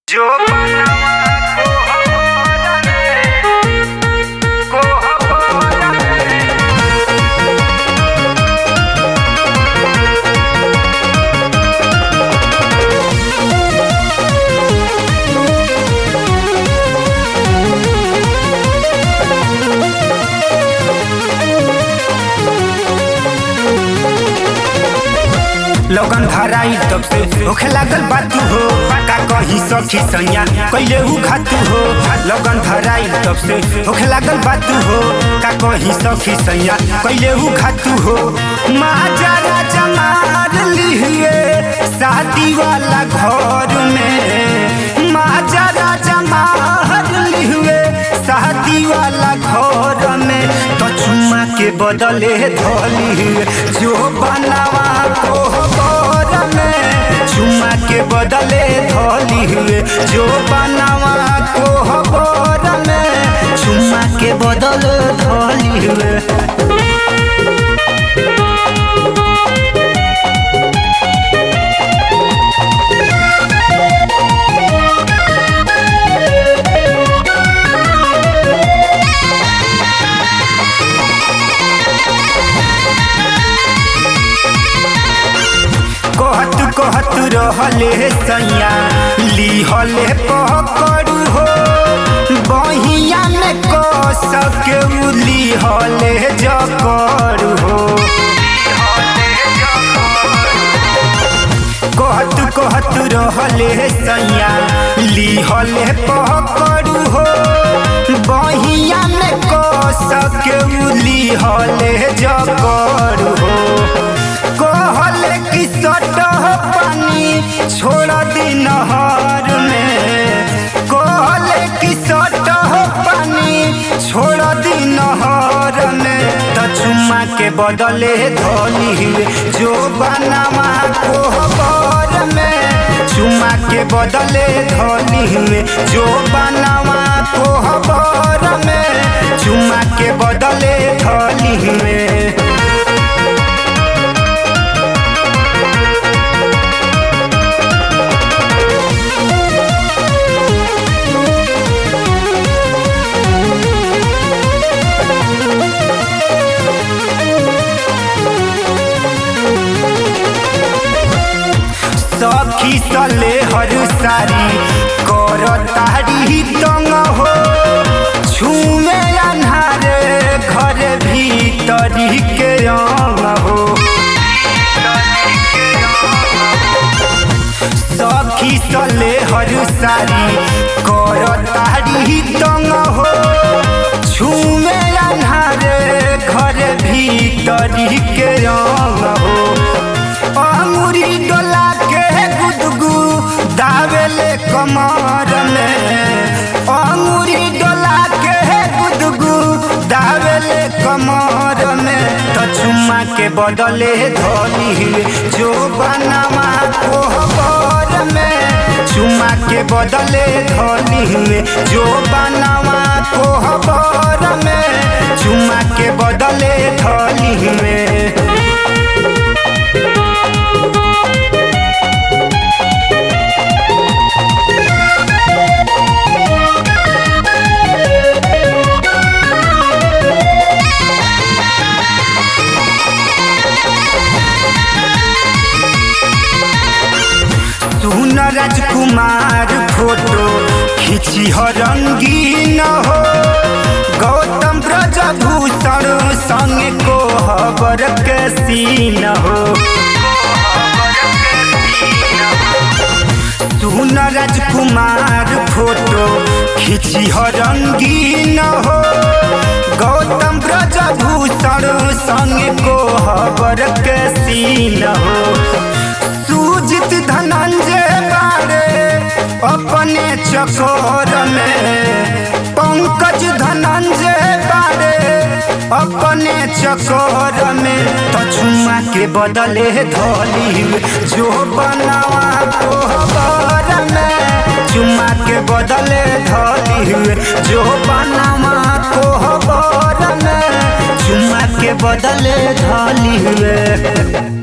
जो बनवा कोहबर कोहबर लगन धराई तब से होखे लागल बातू हो का कहीं सखी सैया कैले उ घातू हो लगन धराई तब से होखे लागल बातू हो का कहीं सखी सैया कैले उ घातू हो माजा राजा मार लिहिए शादी वाला घर में माजा राजा मार लिहिए शादी वाला घर में तो चुम्मा के बदले धोली जो बनावा कोहबर में चुम्मा के बदले धोली हुए जो बनावा कोहबर में चुम्मा के बदले धोली हुए कहत कहत रहले सैया लिहले पकड़ू हो बहिया में क सके उ लिहले जकड़ू हो कहत कहत रहले सैया लिहले पकड़ू हो बहिया में क सके उ लिहले जकड़ू हो कहले कि सटह पानी छोड़ दी नहर में कहले कि सटह पानी छोड़ दी नहर में त चुम्मा के बदले धोली हुए जो बनावा कोहबर में चुम्मा के बदले धोली हुए जो बनावा कोहबर में चुम्मा के बदले धोली हुए सखी सले हर सारी कर तारी तंग हो छुमे अन्हारे घर भीतरी के अंग हो सखी सले हर सारी कर तारी तंग हो छुमे अन्हारे घर भीतरी के अंग हो अंगुरी डोला के गुदगु दावेले कमर में अंगुरी डोला के गुदगु दावेले कमर में तो चुम्मा के बदले धोली जो बनावा कोहबर में चुम्मा के बदले धोली जो बनावा कोहबर में चुम्मा के बदले धोली में सुन राजकुमार फोटो खिची हो रंगीन हो गौतम ब्रजभूषण संग को हबर के सीन हो सुन राजकुमार फोटो खिची हो रंगीन हो गौतम ब्रजभूषण संग को हबर के सीन हो सुजित धनंजय बारे अपने चकोर में पंकज धनंजय बारे अपने चकोर में तो चुम्मा के बदले धोली जो बनावा कोहबर में चुम्मा के बदले धोली जो बनावा कोहबर में चुम्मा के बदले धोली हुए